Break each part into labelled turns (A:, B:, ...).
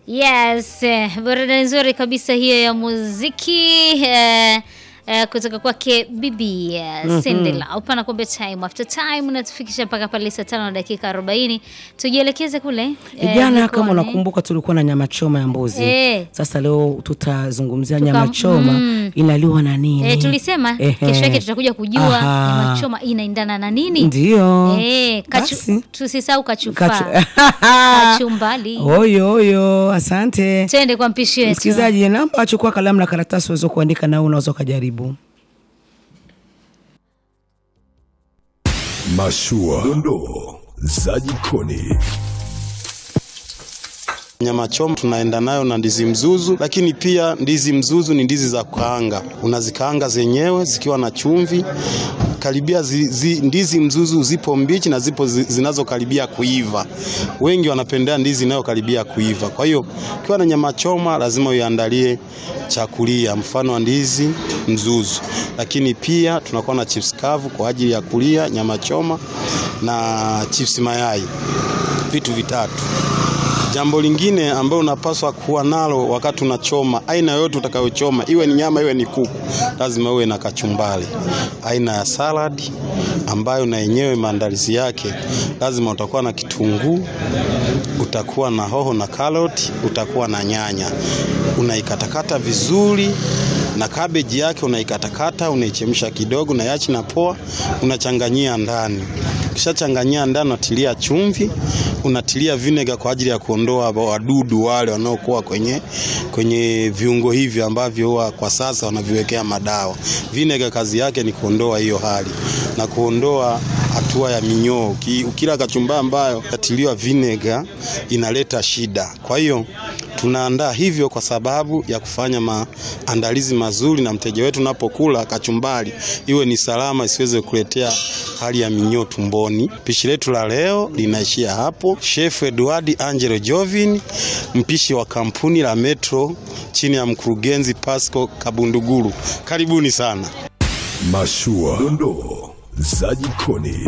A: Yes, eh, burudani nzuri kabisa hiyo ya muziki eh, eh, kutoka kwake Bibi eh, Sindela upana kumbe time after time unatufikisha mpaka pale saa tano na dakika 40 tujielekeze kule eh,
B: Jana kama
A: jikoni.
B: unakumbuka, tulikuwa na nyama choma ya mbuzi.
A: Eh.
B: Sasa leo tutazungumzia
A: Tuka-
B: nyama choma
A: mm.
B: inaliwa na nini?
A: Eh, tulisema
B: Ehe.
A: kesho yake tutakuja kujua
B: Aha.
A: nyama choma inaendana na nini.
B: Ndio.
A: Eh, kachu,
B: Basi.
A: tusisahau kachufa
B: Kachu-
A: kachumbali.
B: Oyo oyo, asante
A: Twende kwa mpishi wetu.
B: msikilizaji. Namba achukua kalamu na karatasi uweze kuandika, na wewe unaweza ukajaribu.
C: Mashua, dondoo za jikoni.
D: Nyama choma tunaenda nayo na ndizi mzuzu, lakini pia ndizi mzuzu ni ndizi za kukaanga. Unazikaanga zenyewe zikiwa na chumvi karibia zi, zi, ndizi mzuzu zipo mbichi na zipo zi, zinazokaribia kuiva. Wengi wanapendea ndizi inayokaribia kuiva. Kwa hiyo ukiwa na nyama choma lazima uiandalie chakulia, mfano wa ndizi mzuzu, lakini pia tunakuwa na chips kavu kwa ajili ya kulia nyama choma na chips mayai, vitu vitatu. Jambo lingine ambalo unapaswa kuwa nalo wakati unachoma, aina yoyote utakayochoma, iwe ni nyama iwe ni kuku, lazima uwe na kachumbari, aina ya salad ambayo na yenyewe maandalizi yake lazima utakuwa na kitunguu, utakuwa na hoho na karoti, utakuwa na nyanya, unaikatakata vizuri na kabeji yake unaikatakata, unaichemsha kidogo na yachi na poa, unachanganyia ndani. Ukishachanganyia ndani, unatilia chumvi, unatilia vinega kwa ajili ya kuondoa wadudu wale wanaokuwa kwenye, kwenye viungo hivi ambavyo huwa kwa sasa wanaviwekea madawa. Vinega kazi yake ni kuondoa hiyo hali na kuondoa hatua ya minyoo. Uki- Ukila kachumbari ambayo katiliwa vinega inaleta shida. Kwa hiyo tunaandaa hivyo kwa sababu ya kufanya maandalizi mazuri, na mteja wetu unapokula kachumbari iwe ni salama, isiweze kuletea hali ya minyoo tumboni. Pishi letu la leo linaishia hapo. Chef Edward Angelo Jovin, mpishi wa kampuni la Metro chini ya mkurugenzi Pasco Kabunduguru. Karibuni sana.
C: Mashua, dondoo za jikoni.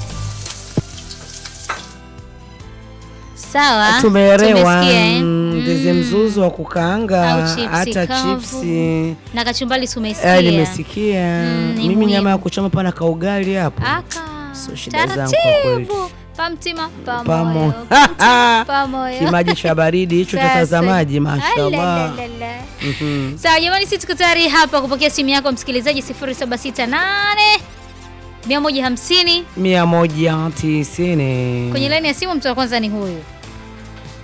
A: Sawa.
B: Tumeelewa
A: tumesikia, eh?
B: mm, ndizi mzuzu wa kukaanga,
A: Au chipsi
B: hata
A: kavu.
B: chipsi
A: Na kachumbali tumesikia.
B: Eh, nimesikia
A: Mm, ni
B: mimi
A: muhimu.
B: nyama ya kuchoma pana kaugali hapo
A: Aka.
B: Sio shida zangu kwa kweli.
A: Taratibu. Pamtima
B: Pamo.
A: pamoyo. Pamtima pamoyo.
B: kimaji cha baridi hicho cha
A: Sasa.
B: tazamaji, mashallah.
A: Alalalala.
B: Mhm.
A: Sawa jamani, sisi tuko tayari hapa kupokea simu yako msikilizaji 0768 150
B: mia moja tisini
A: kwenye laini ya simu. Mtu wa kwanza ni huyu.